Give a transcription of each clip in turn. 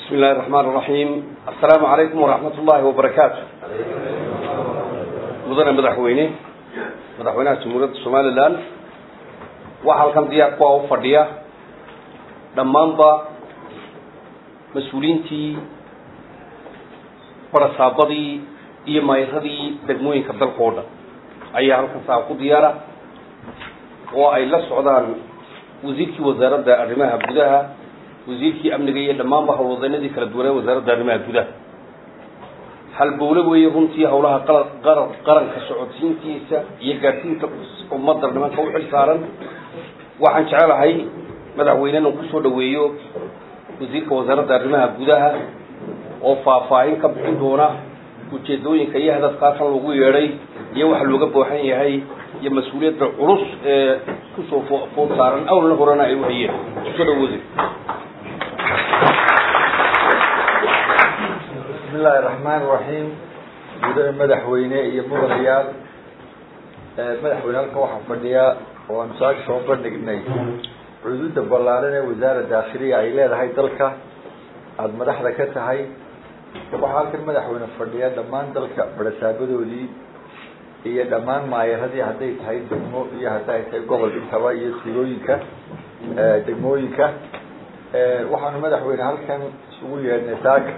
بسم الله الرحمن الرحيم السلام عليكم ورحمة الله وبركاته مدن مدحويني مدحوينها جمهورية الصومال الآن waxaa halkan diyaar ku ah u fadhiya dhammaanba mas-uuliyiintii barasaabadii iyo maayiradii degmooyinka dalka oo dhan ayaa halkan saa ku diyaara oo ay la socdaan wasiirkii wasaaradda arrimaha gudaha wasiirkii amniga iyo dhammaanba howlwadeynadii kala duwanee wasaaradda arrimaha gudaha halbowle weeye runtii howlaha qara qaranka socodsiintiisa iyo gaadhsiinta ummadda nimanka u xil saaran waxaan jecelahay madaxweyne inuu kusoo dhaweeyo wasiirka wasaaradda arrimaha gudaha oo faahfaahin ka bixin doona ujeedooyinka iyo hadafkaasan lagu yeedhay iyo waxa looga booxan yahay iyo mas-uuliyadda culus ee kusoo fo food saaran awlna horena ay uhayeen kusoo dhawo wasiir بسم الله الرحمن الرحيم mudane madaxweyne iyo mudanayaal madaxweyne halka waxaa fadhiya oo aanu saaka soo bandhignay cududa ballaaran ee wasaara daakhiliya ay leedahay dalka aada madaxda ka tahay waxaa halkan madaxweyne fadhiya dhammaan dalka barasaabadoodii iyo dhammaan maayaradii hadday tahay degmo iyo hadday tahay gobol intaba iyo tuulooyinka degmooyinka waxaanu madaxweyne halkan isugu yeedhnay saaka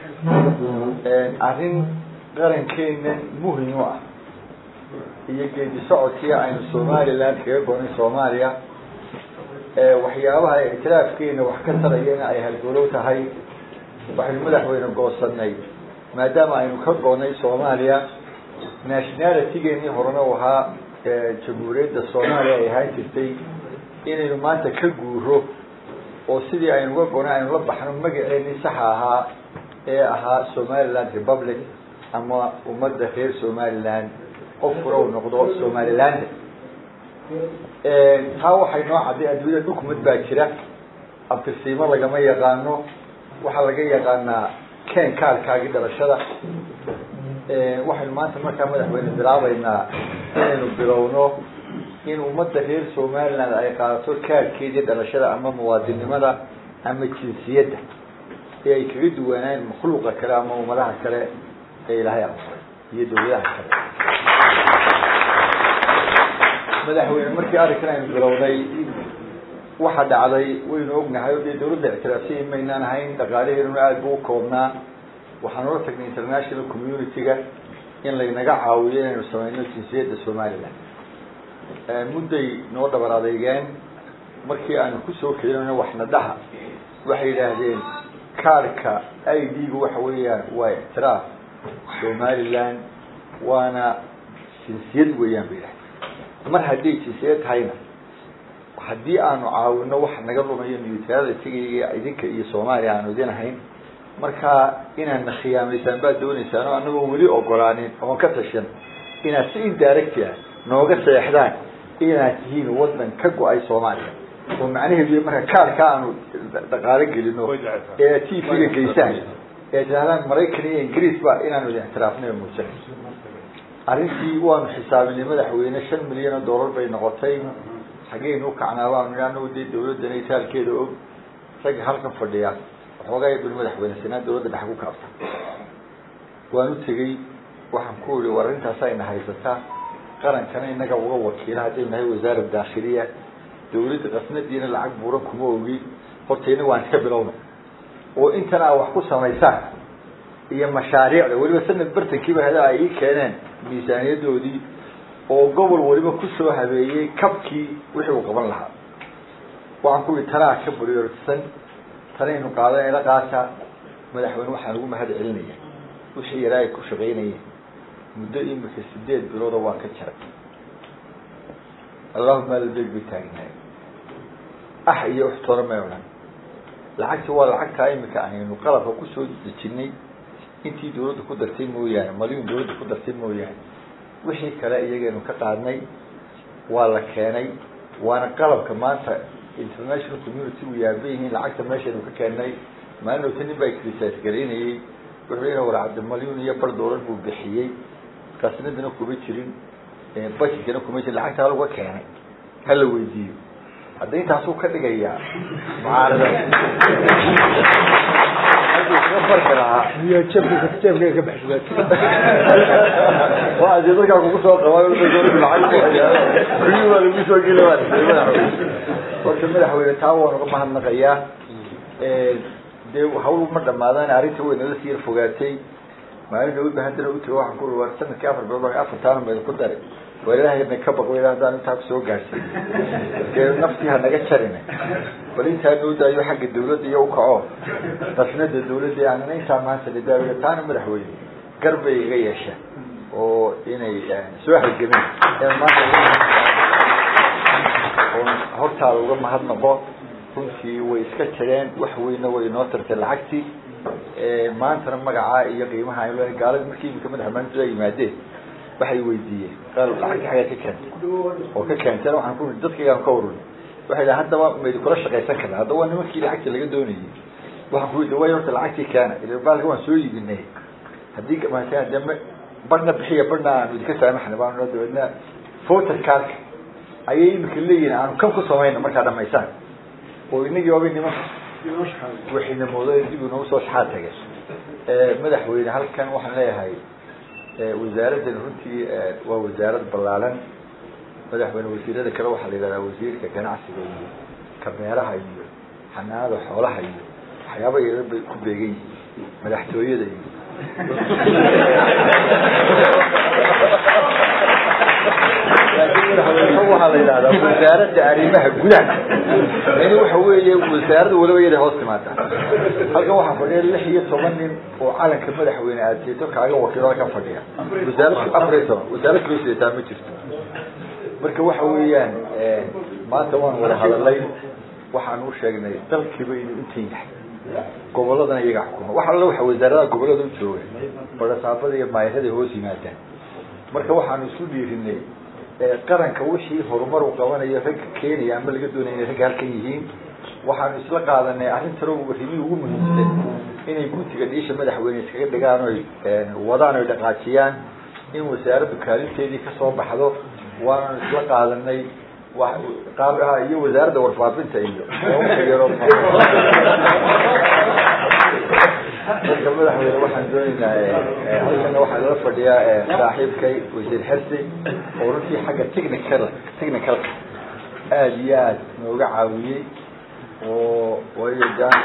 arrin qarankeena muhim u ah iyo geedi socodkii aynu somaliland kaga gonay soomaaliya waxyaabaha ictiraafkeena wax ka tarayana ay halgolow tahay waxaynu madaxweyne goosanay maadaama aynu ka gonay soomaaliya nationalitygeennii horena u ahaa jamhuuriyadda soomaaliya ay ahaan jirtay inaynu maanta ka guuro oo sidii aynu uga gonay aynu la baxno magaceenii saxa ahaa ee ahaa somaliland republic ama ummadda reer somaliland qofkuna uu noqdo somaliland taa waxay noo cadday adduunyada dukumad baa jira abtirsiimo lagama yaqaano waxaa laga yaqaanaa ken kaalkaagii dhalashada waxaynu maanta markaa madaxweyne bilaabeynaa inaynu bilowno in ummadda reer somaliland ay qaadato kaarkeedii dhalashada ama muwaadinimada ama jinsiyadda ee ay kaga duwanaan makhluuqa kale ama ummadaha kale ee ilaahay aqbalay iyo dawladaha kale madaxweyne markii arrinkan aynu bilownay waxa dhacday waynu ognahay o dee dawladda ictiraafsay maynaan ahayn dhaqaalaheeduna aada buu ukoobnaa waxaan ula tagnay international community-ga in laynaga caawiyo inaynu sameyno jinsiyadda somaliland mudday noo dhabar adeygeen markii aanu kusoo kelinayno waxnadaha waxay yidhaahdeen kaarka i d-gu waxa weeyaan waa ictiraaf somaliland waana jinsiyad weeyaan bay yidhahdeen mar hadday jinsiyad tahayna haddii aanu caawino wax naga lumayo niyutraalada tegaya idinka iyo soomaaliya aanu idin ahayn markaa inaadna khiyaamaysaan baad dooneysaan oo anagoo weli ogolaanin oon ka tashan inaad si indirect ah nooga seexdaan inaad tihiin waddan ka go-ay soomaaliya oo macnaheedu marka kaarka aanu dhaqaalo gelino ee t v-ga geysaan ee tirahdaan maraykan iyo ingiriis ba inaanu idin ictiraafnay oo muujan arrintii waanu xisaabinay madaxweyne shan milyan oo dollar bay noqotay xaggeynu ukacnaa baanu nihi anagu dee dawladdana itaalkeeda og ragga halkan fadhiya waxoogaa buli madaxweyne sanaa dawladda dhex ku kaabta waan u tegey waxaan ku ihi war arrintaas ayna haysataa qarankana inaga uga wakiila haddaynu nahay wasaara daakhiliya dawladda qasnadiina lacag buuran kuma ogi horta inaga waan iska bilowna oo intan aa wax ku samaysaan iyo mashaariicda weliba sanad bartankiiba hada ay ii keeneen miisaaniyadoodii oo gobol waliba kusoo habeeyey kabkii wixii uu qaban lahaa waxaan ku ihi tanaa ka buriyorsan tanaynu qaadan ila qaata madaxweyne waxaan ugu mahad celinaya wixii yaraa ay ku shaqaynayeen muddo imika sideed bilooda waan ka jaray allahuma albeeg bay taagnaay ah iyo uxtoona may odhan lacagti waa lacagtaa imika aynu qalabka kusoo dejinay intii dawladda ku dartay mooyaane malyuun dawladda ku dartay mooyaane wixii kale iyagaynu ka qaadnay waa la keenay waana qalabka maanta international community u yaaban yihiin lacagta meeshaynu ka keennay maalin ota nin baa crisis garaynayey wuxuu ina warcabdi malyuun iyo bar doolar buu bixiyey qasnadana kuma jirin budgetkana kuma jirin lacagta halaga keenay hala weydiiyo hadda intaasuu ka dhigayaa mucaarada iyo jeebka jeebka ka baxshay waa adii dadka kugu soo qabay waa lagu soo geli waa horta madaxweyne taa waan uga mahadnaqayaa dee hawl ma dhamaadaan arrinta way nala sii yar fogaatay maalin dhawood ba haddana u tiro waxaan ku war sanadkii afar bilood waa afar taana meed ku daray war ilaahayna ka baq weyla haddaan intaa kusoo gaarsiin dee naftii ha naga jarine bal intaa noo daayo xagga dawladda iyo ukaco qasnada dawladda aanana intaa maanta la daawiyo taana madaxweyne garbay iga yeesha oo inay soo halgameen in maanta oon hortaada uga mahadnaqo runtii way iska jireen wax weyna way inoo tartay lacagtii maantana magacaa iyo qiimaha aynu leeyahay gaalada markii imika madaxweynaha la yimaadeen waxay weydiiyeen qaal lacagtii xaggaa ka keentay oo ka keentay waxaan ku dadkaygaan ka warurin waxay dhahay haddaba maydi kula shaqaysan karna haddaba waa nimankii lacagta laga doonayay waxaan ku yidhi way horta lacagtii keena ila baalka waan soo iibinay haddii maasaan deme barna bixiya barna aanu idinka saamaxna baanu dabeedna voter cardka ayay imika leeyihin aanu kan ku samayna markaa dhamaysaan oo inagii waabay nimanka waxayna moodeen dib inoogu soo shaxaad tage madaxweyne halkan waxaan leeyahay wasaaraddan runtii waa wasaarad ballaalan madaxweyne wasiirada kale waxaa la yidhahdaa wasiirka ganacsiga iyo kameeraha iyo xanaanada xoolaha iyo waxyaaba yaryar bay ku beegan yihiin madaxtooyada iyo laakiin madaxweyne waxaa la yidhahdaa wasaaradda arrimaha gudaha yani waxa weeye wasaaradda waliba yada hoos timaada halkan waxaa fadhiya lix iyo toban nin oo calanka madaxweyne aad jeeto kaaga wakiilada ka fadhiya wasaarad afar iyo toban wasaarad kalo sidataa ma jirto marka waxa weeyaan maanta waan wada hadalay waxaan u sheegnay dalkiiba inuu intan yahay goboladana iyaga xukuma wax alla waxa wasaaradaha gobolada u jooga barasaabada iyo maayarada hoos yimaadaan marka waxaanu isku dhiirinay qaranka wixii horumar u qabanayo ragga keenaya ama laga doonaya inay ragga halkan yihiin waxaanu isla qaadanay arrintan arrimihii ugu muhiimsan inay gutiga dhiisha madaxweyne iskaga dhigaan oy wadaan oy dhaqaajiyaan in wasaaraddu kaalinteedii kasoo baxdo waananu isla qaadanay iyo wasaaradda warfaafinta iyo yaro marka madaxweyne waxaan doonaynaa halkana waxaa lala fadhiyaa saaxiibkay wasiir xersi oo runtii xagga technical technicalka aada iyo aad nooga caawiyey oo waayo jaan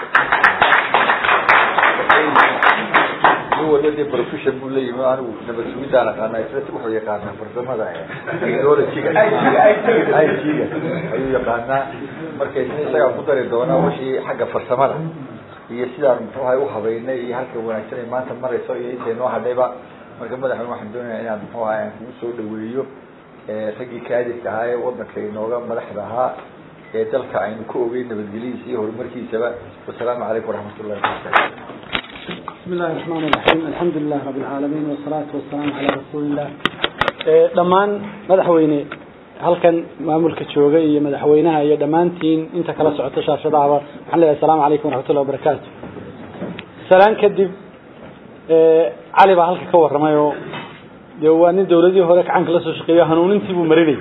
nin walba dee profession buu leeyimi anigu nabad sugidaan aqaana isla wuxuu yaqaanaa farsamada technologyga it-ga ayuu yaqaanaa marka isna isagaa ku dari doonaa wixii xagga farsamada iyo sidaan muxuu ahay uhabeynay iyo halka wanaagsan ay maanta marayso iyo intay noo hadhayba marka madaxweyne waxaan doonaya inaan muxuu ahay aan kugu soo dhaweeyo raggii kaadidka ahaa ee wadanka inooga madaxda ahaa ee dalka aynu ka ogeyn nabadgelyadiisa iyo horumarkiisaba wasalaamu calaykum waraxmat ullahi wabarakatu بسم الله الرحمن الرحيم الحمد لله رب العالمين والصلاة والسلام على رسول الله dhammaan madaxweyne halkan maamulka jooga iyo madaxweynaha iyo dhammaantiin inta kala socota shaashadaaba waxaan leeyahay asalaamu calaykum waraxmatullahi wabarakaatu salaan kadib cali baa halka ka warramay oo dee waa nin dawladihii hore gacanka la soo shaqeeyo hanuunintii buu marinay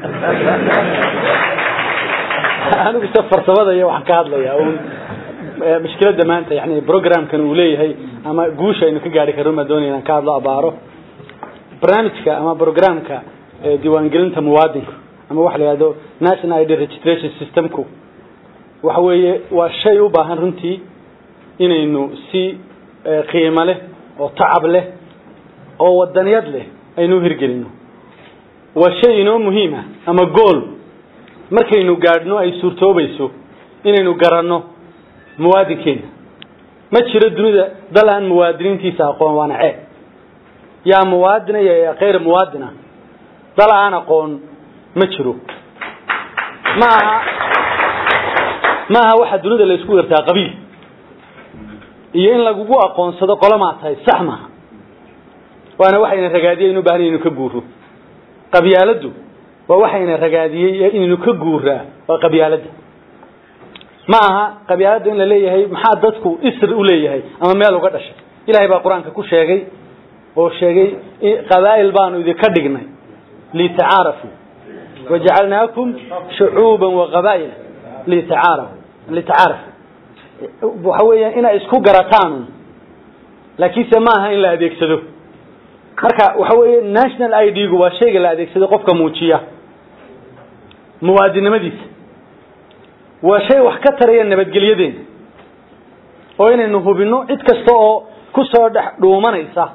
anigu se farsamada iyo waxaan ka hadlaya un mushkiladda maanta yani programkan uu leeyahay ama guusha aynu ka gaari karno maa doonaya inaan ka hadlo abaaro barnaamijka ama programka diiwaangelinta muwaadinka ama waxa la yihahdo national id registration systemku waxa weeye waa shay u baahan runtii inaynu si qiimo leh oo tacab leh oo wadaniyad leh aynu hirgelino waa shay inoo muhiima ama gool markaynu gaadhno ay suurtoobayso inaynu garanno muwaadinkeena ma jiro dunida dal aan muwaadiniintiisa aqoon waana ceeb yaa muwaadina iyo yaa kayr muwaadina dal aan aqoon ma jiro ma aha ma aha waxa dunida la isku yartaa qabiil iyo in lagugu aqoonsado qolamaa tahay sax maaha waana waxayna ragaadiyey inu bahan inaynu ka guuro qabyaaladdu waa waxayna ragaadiyey inaynu ka guuraa waa qabyaaladda ma aha qabyaaladda in la leeyahay maxaa dadku isr u leeyahay ama meel uga dhashay ilahay baa qur-aanka ku sheegay oo sheegay qabaa'il baanu idinka dhignay litacaarafu wajacalnaakum shucuuba waqabaa'ila litacaarafu litacaarafu waxa weeyaan inay isku garataan laakiinse ma aha in la adeegsado marka waxa weeye national i d gu waa shayga la adeegsado qofka muujiya muwaadinimadiisa waa shay wax ka taraya nabadgelyadeena oo inaynu hubinno cid kasta oo ku soo dhex dhuumanaysa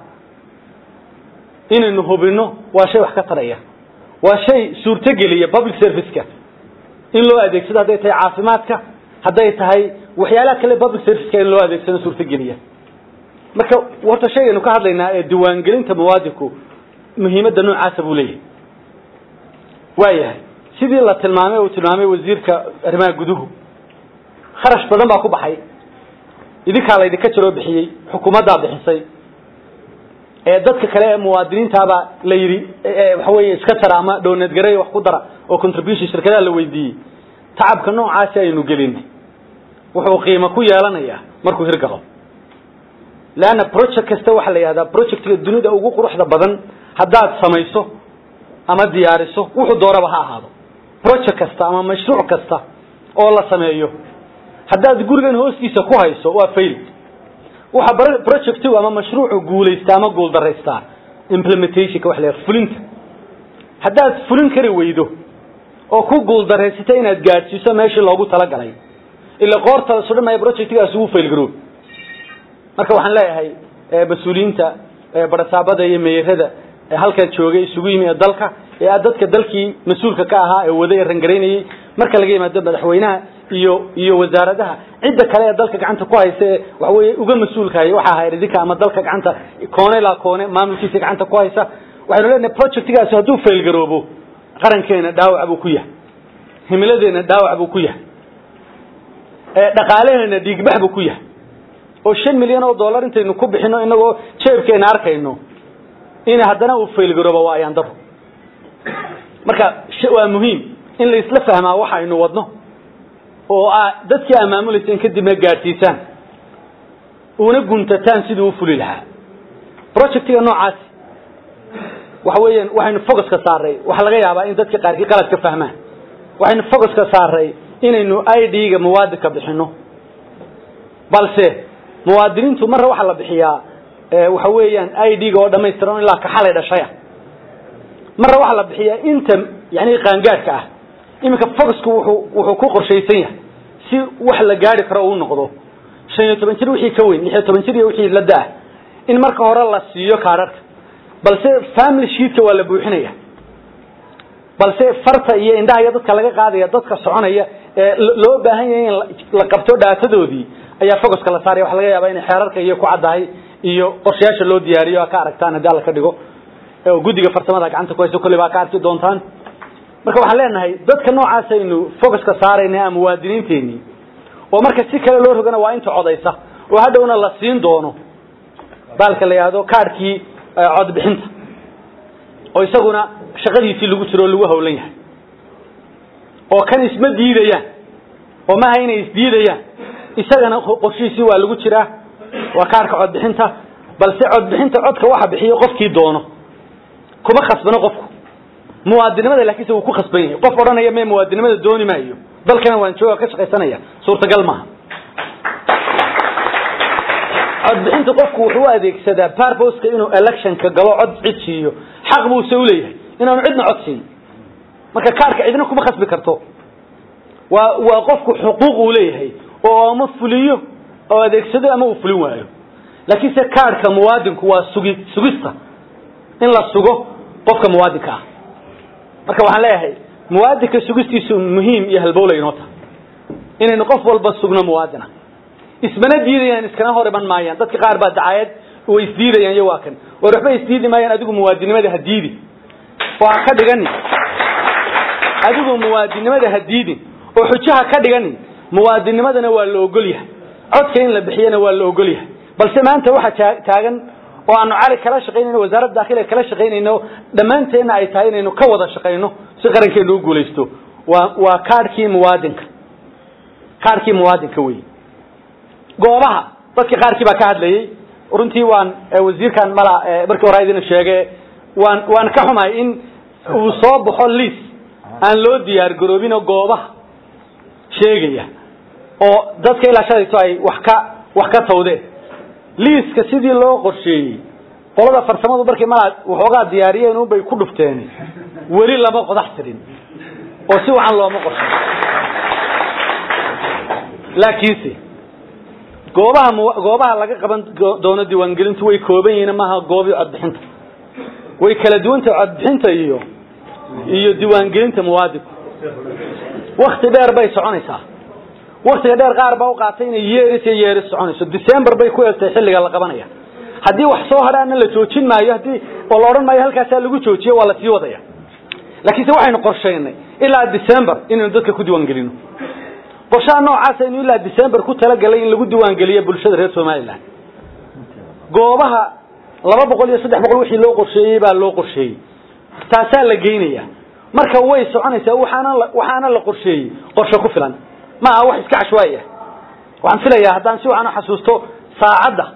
inaynu hubinno waa shay wax ka taraya waa shay suurtogeliya public serviceka in loo adeegsado hadday tahay caafimaadka hadday tahay waxyaalaha kale public serviceka in loo adeegsado suurtogeliya marka horta shaygaynu ka hadlaynaa ee diiwaangelinta muwaadinku muhiimadda noocaasa buu leeyahay waayahay sidii la tilmaamay uu tilmaamay wasiirka arrimaha guduhu kharash badan baa ku baxay idinkaa laydinka jiroo bixiyey xukuumaddaa bixisay ee dadka kale ee muwaadiniintaabaa la yidhi waxa weeye iska tara ama dhowneedgareeya wax ku dara oo contribution shirkadaha la weydiiyey tacabka noocaasi aynu gelinay wuxuu qiimo ku yeelanayaa markuu hirgalo leanna project kasta waxaa la yihahdaa projectga dunida ugu quruxda badan haddaad samayso ama diyaariso wuxuu dooraba ha ahaado project kasta ama mashruuc kasta oo la sameeyo haddaad gurigan hoostiisa ku hayso waa fail waxa projectigu ama mashruucu guulaystaa ama guuldaraystaa implementationka waxa la yihahda fulinta haddaad fulin kari weydo oo ku guuldaraysata inaad gaadhsiiso meeshii loogu talagalay ila qoorta sudhan maya projectgaas ugu fail garoob marka waxaan leeyahay mas-uuliyiinta barasaabada iyo meerada halkan joogay isugu yimi ee dalka ee a dadka dalkii mas-uulka ka ahaa ee waday ee rangaraynayey marka laga yimaado madaxweynaha iyo iyo wasaaradaha cidda kale ee dalka gacanta ku haysa ee waxaweye uga mas-uulkahay waxa ahayd idinka ama dalka gacanta koone ilaa koone maamulkiisa gacanta ku haysa waxaynu leenahay projectgaasi hadduu faylgaroobo qarankeena dhaawac buu ku yahay himiladeena dhaawac buu ku yahay dhaqaalaheena dhiigbax buu ku yahay oo shan milyan oo dollar intaynu ku bixino inagoo jeebkeena arkayno in haddana uu faylgaroobo waa ayaan daro marka waa muhiim in la isla fahmaa waxa aynu wadno oo dadkii aa maamulaysa in kadibna gaadhsiisaan una guntataan siduu u fuli lahaa projectiga noocaasi waxa weeyaan waxaynu focuska saaray waxaa laga yaabaa in dadka qaarkii qalad ka fahmaan waxaynu focuska saaray inaynu i d-ga muwaadinka bixino balse muwaadiniintu marra waxaa la bixiyaa waxa weeyaan i d-ga oo dhamaystiran ilaa kaxalay dhashaya marra waxaa la bixiyaa inta yani qaangaadhka ah iminka foxku wuxuu wuxuu ku qorshaysan yahay si wax la gaari karo uu noqdo shan iyo toban jir wixii ka weyn lix iyo toban jir iyo wixii la da-ah in marka hore la siiyo kaadharhka balse family sheetka waa la buuxinaya balse farta iyo indhaha iyo dadka laga qaadaya dadka soconaya ee loo baahan yahay in la qabto dhaatadoodii ayaa focuska la saaraya waxa laga yaabaa inay xeerarka iyo ku caddahay iyo qorshayaasha loo diyaariyo a ka aragtaan haddii alla ka dhigo oo guddiga farsamada gacanta ku hayso kolley baa ka arki doontaan marka waxaan leenahay dadka noocaas aynu focuska saarayna a muwaadiniinteenii oo marka si kale loo rogana waa inta codaysa oo hadhowna la siin doono baalka la yidhahdo kaadhkii codbixinta oo isaguna shaqadiisii lagu jiro oo lagu hawlan yahay oo kan isma diidayaan oo maaha inay isdiidayaan isagana qorshihiisii waa lagu jiraa waa kaadhka codbixinta balse codbixinta codka waxa bixiyo qofkii doono kuma khasbano qofku muwaadinimada laakiinse wuu ku khasban yahay qof odhanaya me muwaadinimada dooni maayo dalkana waan jooga ka shaqaysanaya suurtagal maaha codbixinta qofku wuxuu u adeegsadaa barboska inuu electionka galo cod cid siiyo xaq buuse uleeyahay inaanu cidna cod siin marka kaarhka cidna kuma khasbi karto waa waa qofku xuquuq uu leeyahay oo ama fuliyo oo adeegsado ama uu fulin waayo laakiinse kaarhka muwaadinku waa sugi sugista in la sugo qofka muwaadinka ah marka waxaan leeyahay muwaadinka sugistiisu muhiim iyo halbowlay inoo tahay inaynu qof walba sugno muwaadina ismana diidayaan iskana hor iman maayaan dadka qaar baa dacaayad way isdiidayaan iyo waa kan war waxba isdiidi maayaan adigu muwaadinimada ha diidin oo ha ka dhiganin adigu muwaadinimada ha diidin oo xujaha ka dhiganin muwaadinimadana waa la ogol yahay codka in la bixiyana waa la ogol yahay balse maanta waxaa taagan oo aanu cali kala shaqaynayno wasaaradda dakhiliga kala shaqaynayno dhammaanteenna ay tahay inaynu ka wada shaqayno si qarankeenu u guulaysto waa waa kaadhkii muwaadinka kaadhkii muwaadinka wey goobaha dadkii qaarkii baa ka hadlayey runtii waan wasiirkan mala markii hore idin sheege waan waan ka xumahay in uu soo baxo liis aan loo diyaar garoobinoo goobaha sheegaya oo dadka ilaa shalayto ay wax ka wax ka tawdeen liiska sidii loo qorsheeyey qolada farsamadu markay malaa waxoogaa diyaariyeen unbay ku dhufteen weli lama qodax tirin oo si wacan looma qorshay laakiinse goobaha mu- goobaha laga qaban go- doono diiwaangelintu way kooban yihiin maaha goobii codbixinta way kala duwantahay codbixinta iyo iyo diiwaangelinta muwaadinku wakti dheer bay soconaysaa waktiga dheer qaar baa u qaatay inay yeeris iyo yeeris soconayso december bay ku egtay xilliga la qabanaya haddii wax soo hadhaana la joojin maayo haddii oo la odhan maayo halkaasaa lagu joojiyo waa la sii wadaya laakiinse waxaynu qorshaynay ilaa december inaynu dadka ku diiwaangelino qorshaha noocaas aynu ilaa december ku talagalay in lagu diiwaangeliyo bulshada reer somalilan goobaha laba boqol iyo saddex boqol wixii loo qorsheeyey baa loo qorsheeyey taasaa la geynaya marka way soconaysaa waxaana la waxaana la qorsheeyey qorshe ku filan ma aha wax iska cashwaaya waxaan filayaa haddaan si wacan u xasuusto saacadda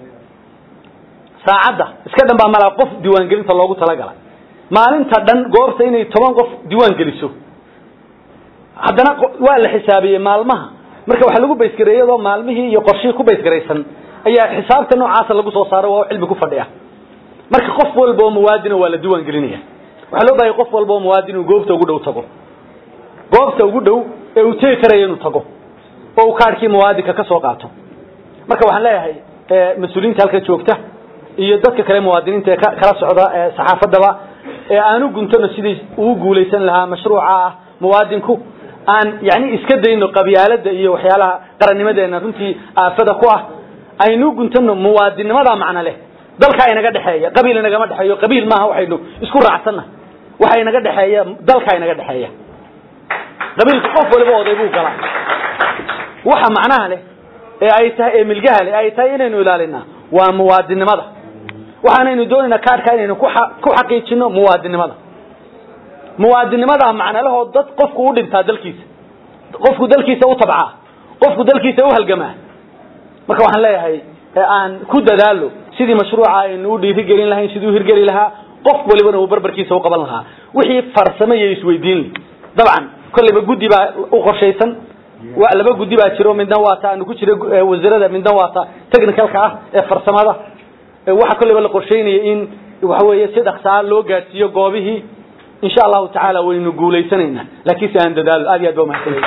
saacadda iska dhan baa malaa qof diiwaangelinta loogu talagalay maalinta dhan goobta inay toban qof diiwaan geliso haddana qo- waa la xisaabiyey maalmaha marka waxaa lagu baysgareeyey iyadoo maalmihii iyo qorshihii ku baysgaraysan ayaa xisaabta noocaasa lagu soo saaro waa cilmi ku fadhiya marka qof walba oo muwaadina waa la diiwaan gelinaya waxaa loo baahaya qof walba oo muwaadin uu goobta ugu dhow tago goobta ugu dhow ee uu tegi karaya inuu tago oo uu kaadhkii muwaadinka ka soo qaato marka waxaan leeyahay eh, mas-uuliyiinta halka joogta iyo dadka kale muwaadiniinta ee ka- kala socda ee saxaafadaba ee aanu guntano sidii uu guulaysan lahaa mashruuca ah muwaadinku aan yani iska dayno qabyaalada iyo waxyaalaha qarannimadeena runtii aafada ku ah aynu guntano muwaadinnimada macno leh dalka inaga dhexeeya qabiil inagama dhexeeyo qabiil maaha waxaynu isku raacsanna waxa inaga dhexeeya dalka inaga dhexeeya qabiilka qof waliba oday buu galaa waxa macnaha leh ee ay tahay ee milgaha leh ay tahay inaynu ilaalinaa waa muwaadinimada waxaanaynu doonaynaa kaadhka inaynu ku xa- ku xaqiijino muwaadinimada muwaadinimada macnalahoo dad qofku u dhintaa dalkiisa qofku dalkiisa u tabcaa qofku dalkiisa u halgamaa marka waxaan leeyahay ee aan ku dadaalo sidii mashruuca aynu u dhiirigelin lahayn sidii u hirgeli lahaa qof walibana uu barbarkiisa u qaban lahaa wixii farsamo iyo isweydiin leh dabcan kolleyba guddi baa u qorshaysan wa laba guddi baa jiro midna waa ta aanu ku jira gu- ee wasiirada midna waa ta technicalka ah ee farsamada ee waxa kolleyba la qorsheynaya in waxa weeye si dhaqsaa loo gaadhsiiyo goobihii insha allahu tacaala waynu guulaysanaynaa laakiin si aan dadaalo aad iyo aad ba umahadsanay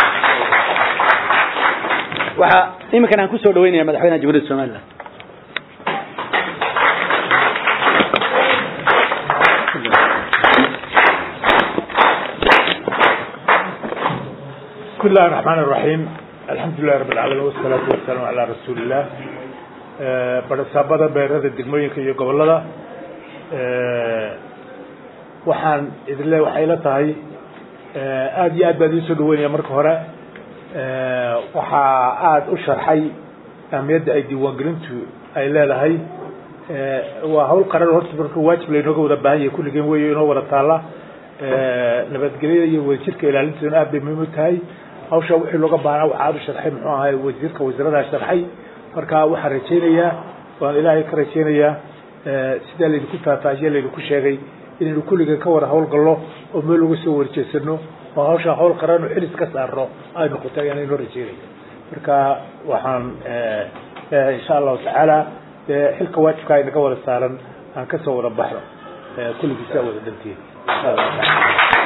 waxaa iminkan aan kusoo dhaweynaya madaxweynaha jamhuuriyadda somaliland بسم الله الرحمن الرحيم الحمد لله رب العالمين والصلاة والسلام على رسول الله barasaabada beerada degmooyinka iyo gobolada waxaan idinle waxay la tahay aad iyo aad baan idiin soo dhaweynaya marka hore waxaa aada u sharxay ahmiyadda ay diiwaangelintu ay leedahay waa hawl qaran horta marka waajib laynooga wada baahan yahay kulligeen wey inoo wada taalla nabadgelyada iyo wadajirka ilaalinteeduna aad bay muhiim u tahay hawsha wixii looga baahnaa waxaa aada u sharxay muxuu ahay wasiirka wasiiradaha sharxay marka waxaan rajaynayaa waan ilaahay ka rajaynayaa sidaa laydinku faahfaahiye laydinku sheegay inaynu kulligeen ka wada hawlgallo oo meel uga soo warjeesano oo hawsha hawl qaran oo xilis ka saarno ay noqoto ayaan inoo rajaynaya marka waxaan leeyahay insha allahu tacaala xilka waajibka ay naga wada saaran aan kasoo wada baxno kulligiisa wada dantiin insha allahu taala